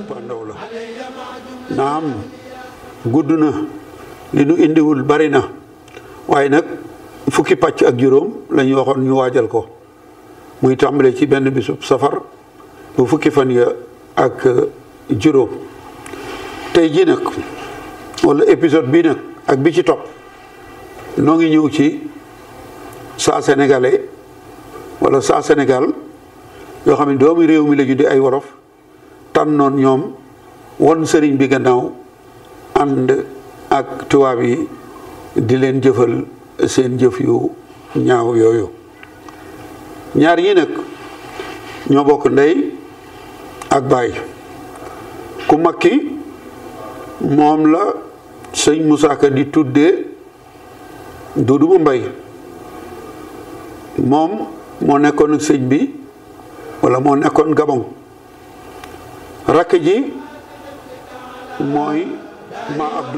cëppaandaw la naam gudd na li nu indiwul bari na waaye nag fukki pàcc ak juróom la ñu waxoon ñu waajal ko muy tàmbale ci benn bisub safar bu fukki fan ya ak juróom tey ji nag wala épisode bii nag ak bi ci topp noo ngi ñëw ci saa sénégalais wala saa Sénégal yoo xam ne doomi réew mi la ñu di ay wolof tànnoon ñoom won sëriñ bi gannaaw ànd ak tubaab yi di leen jëfal seen jëf yu ñaaw yooyu ñaar yi nag ñoo bokk ndey ak baay ku mag ki moom la sëñ Moussa Ka di tuddee Duudu Mbay moom moo nekkoon ak sëñ bi walla moo nekkoon Gabon rakk ji mooy ma Abdou